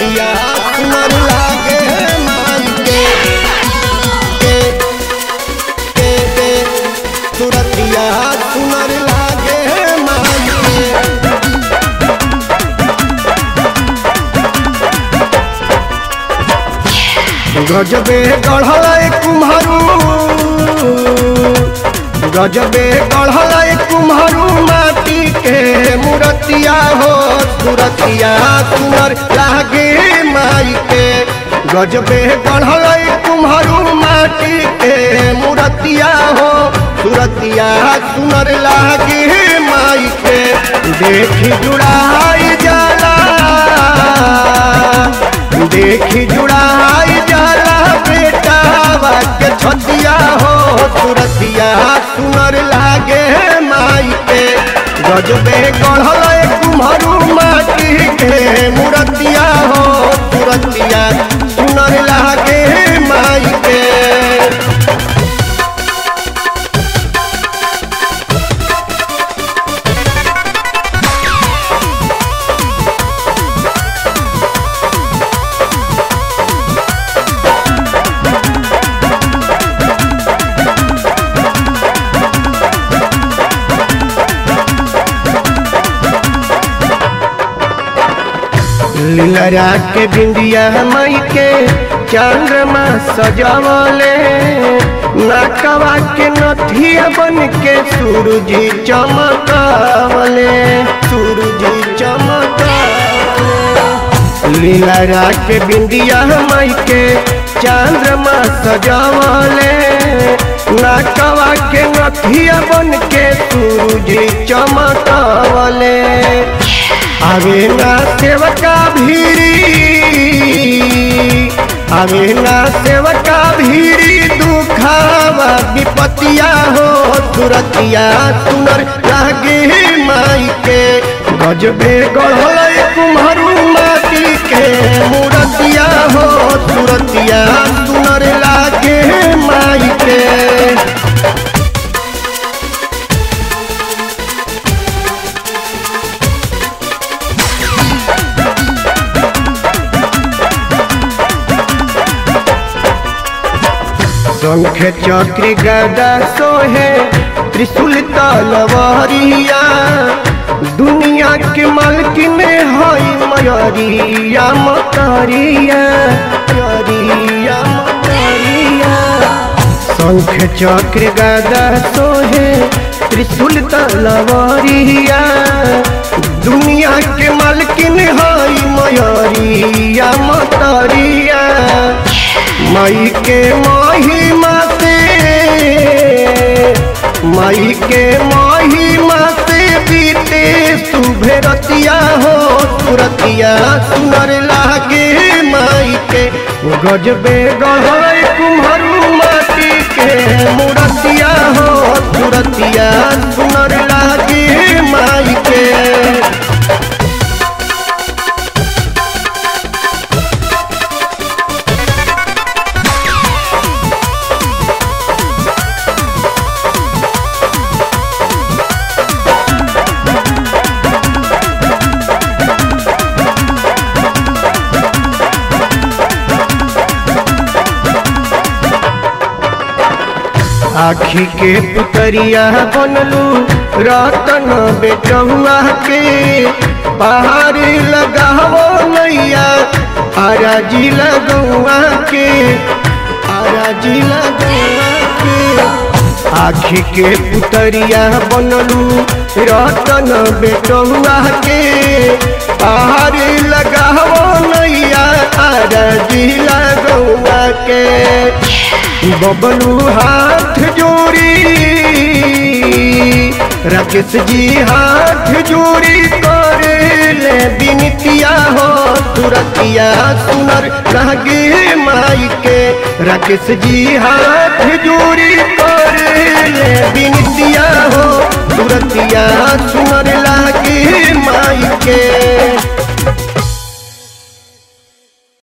तुरतिया सुनर लागे माई के के के के तुरतिया सुनर लागे माई के गजबे गढ़ल कुम्हरू गजबे गढ़ल कुम्हरू माटी के मूर्तिया हो तुरतिया सुनर लागे माई के गजबे गढ़ल कुम्हरू माटी के मूर्तिया हो तुरतिया सुनर लागे माई के देखी जुड़ाई जाला देखी जुड़ाई जाला बेटा के छतिया हो तुरतिया सुनर लागे माई के गजबे गढ़ल कुम्हरू माटी के मूर्तिया हो तुरतिया सुनर लागे माई के लीलरा के बिंदिया मई के चंद्रमा सजावले नाकवा के नथिया बन के सूरज चमकावले सूरज चमकावले लीलरा के बिंदिया मई के चंद्रमा सजावले नाकवा के नथिया बन के सूरज चमकावले आवे ना सेवका भीरी आवे ना सेवका भीरी दुखावा विपतिया हो तुरतिया सुनर लागे माई के गजबे गढ़ल कुम्हरू माटी के मूर्तिया हो तुरतिया सुनर लागे माई के शंख चक्र गदा सोहे त्रिशूल तलवारिया दुनिया के मालकिन हई मयरिया मतरिया मयरिया मतरिया शंख चक्र गदा सोहे त्रिशूल तलवारिया दुनिया के मालकिन हई मयरिया मतरिया माई के महिमा से माई के महिमा से बीते सुभे रतिया हो तुरतिया सुनर लागे माई के गजबे गढ़ कुम्हरू माटी के मूर्तिया हो तुरतिया सुनर लागे माई के आखी के पुतरिया बनलू रतन बेटहुआ के पहाड़ लगावो नैया आराजी लगौआ के आराजी लगौआ के आखी के पुतरिया बनलू रतन बेटहुआ के पहाड़ लगावो नैया आराजी लगौआ के बबलू हाथ जोड़ी राकेश जी हाथ जोड़ी करे ले बिनतिया हो तुरतिया सुनर लागे माई के राकेश जी हाथ जोड़ी करे ले बिनतिया हो तुरतिया सुनर लागे माई के